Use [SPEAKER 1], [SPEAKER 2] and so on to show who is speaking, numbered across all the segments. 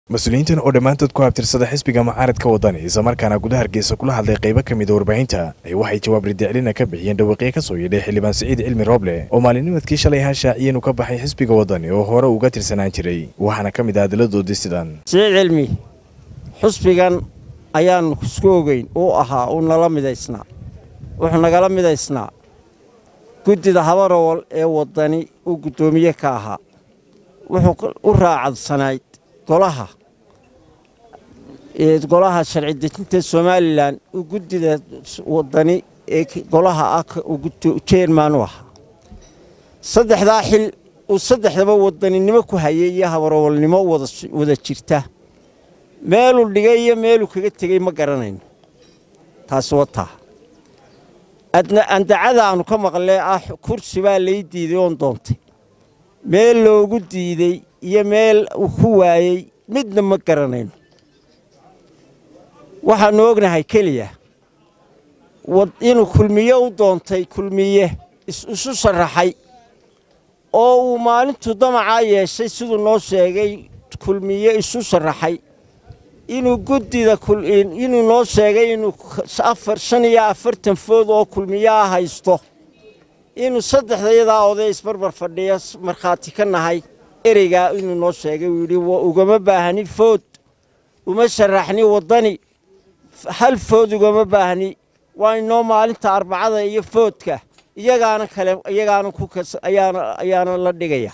[SPEAKER 1] mas-uuliyiintan oo dhammaantood ku habtirsada xisbiga mucaaradka wadani islamarkaana gudaha hargeysa kula hadlay qaybo ka mida warbaahinta ay waxay jawaab ridiclina ka bixiyeen dhawaaqyo ka soo yeedhay xildhibaan siciid cilmi rooble oo maalinimadkii shalay ahaan shaaciyeen uu ka baxay xisbiga wadani oo hore uga tirsanaan jiray waxaana ka mid ah hadalladoodii sidan
[SPEAKER 2] siciid cilmi xusbigan ayaannu isku ogeyn uu ahaa uu nala midaysnaa wuxuu nagala midaysnaa guddida habarowal ee waddani uu guddoomiye ka ahaa wuxuu u raacadsanayd golaha golaha sharci dejinta somalilan uu guddida waddani ee golaha ah jeerman u ahaa saddexdaa xil uu saddexdaba wadaninimo ku hayay iyo habarowalnimo wada jirta meeluu dhigay iyo meeluu kaga tegey ma garanayno taasi wataa andacada aanu ka maqlee ah kursi baa lay diiday oon doontay meel loogu diidey iyo meel uu ku waayey midna ma garanayno waxaannu ognahay keliya inuu kulmiye u doontay kulmiye isu sharaxay oo uu maalintuu damacaa yeeshay siduu noo sheegay kulmiye isu sharaxay inuu guddida inuu noo sheegay inuu shan iyo afartan food oo kulmiyaa haysto inuu saddexdayadaa oday isbarbar fadhiya markhaati ka nahay ereygaa inuu noo sheegay uu yidhi ugama baahni food uma sharaxni waddani hal food ugama baahni waa inoo maalinta arbacada iyo foodka iyagaana kale iyagaana ayaana la dhigaya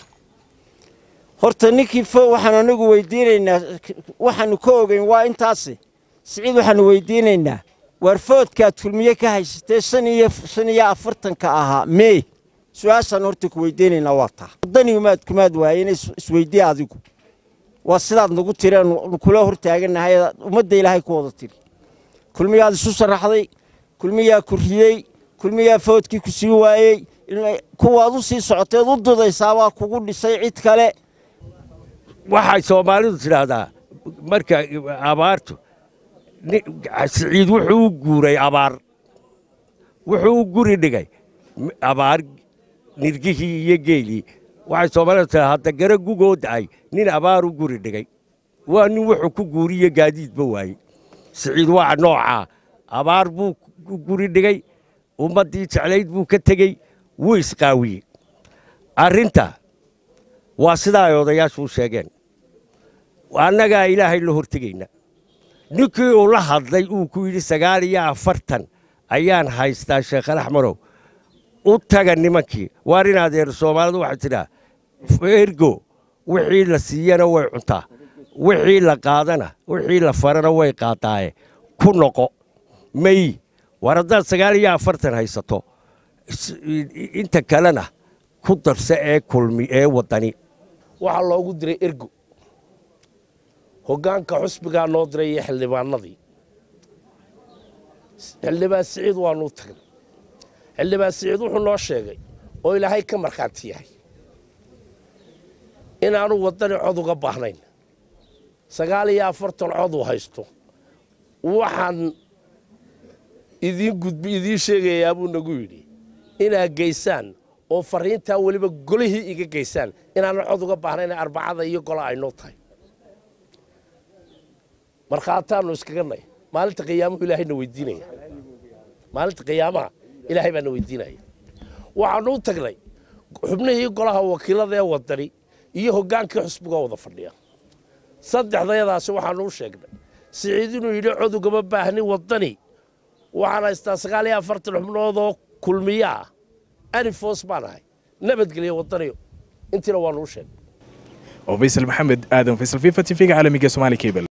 [SPEAKER 2] horta ninkii waxaanu anagu weydiinaynaa waxaanu ka ogeyn waa intaasi siciid waxaanu weydiinaynaa waar foodkaad kulmiye ka haysatee shan iyo afartanka ahaa mee su-aashaan horta ku weydiinaynaa waa taa waddaniumaad kumaad waayeen isweydii adigu waa sidaad nagu tireen kula hortaaganahay ummadda ilaahay ku wada tiri kulmiyaad isu sharaxday kulmiyaa ku ridey kulmiyaa foodkii ku sii waayey kuwaad u sii socoteed u dudaysaabaa kugu dhisay cid kale
[SPEAKER 3] waxay soomaalidu tidhaahdaa marka abaartu siciid wuxuu u guuray abaar wuxuu u guri dhigay abaar nirgihii iyo geelii waxay soomaalidu tidhahdaa hadda gara gugoo da'ay nin abaar u guri dhigay waa nin wuxuu ku guuriyo gaadiidba waayey siciid waa noocaa abaar buu u guri dhigay ummaddii jeclayd buu ka tegey wuu isqaawiyey arrinta waa sidaa ay odayaashu u sheegeen annagaa ilaahay la hortegayna ninkii uu la hadlay uu ku yidhi sagaal iyo afartan ayaan haystaa sheekhal axmarow u taga nimankii waar in adeer soomaalidu waxay tidhaa ergo wixii la siiyana way cuntaa wixii la qaadana wixii la farana way qaadaaye ku noqo may war haddaad sagaal iyo afartan haysato inta kalena ku darsa ee kulmi ee waddani
[SPEAKER 4] waxaa loogu diray ergo hoggaanka xusbigaa noo diray iyo xildhibaanadii xildhibaan siciid waanuu tagnay xildhibaan siciid wuxuu noo sheegay oo ilaahay ka markhaati yahay inaanu waddani cod uga baahnayn sagaal iyo afartan cod uu haysto waxaan idiin gudbi idiin sheegayaa buu nagu yidhi inaad geysaan oo fariintaa weliba golihii iga geysaan inaanan cod uga baahnayn arbacada iyo gola aynoo tahay markhaataannu iskaganay maalinta qiyaamuhu ilaahayna weydiinaya maalinta qiyaamaha ilaahay baana weydiinaya waxaannu u tagnay xubnihii golaha wakiilada ee waddani iyo hoggaankii xusbigoo wada fadhiya saddexdayadaasi waxaannu u sheegnay siciid inuu yidhi cod ugama baahnin waddani waxaan haystaa sagaal iyo afartan xubnoodoo kulmiya ah anifos baan ahay nabadgelya waddaniyo intiina waannu u sheegnay
[SPEAKER 1] oo faysal maxamed aadan faysal fifa t v-ga caalamiga somaali cable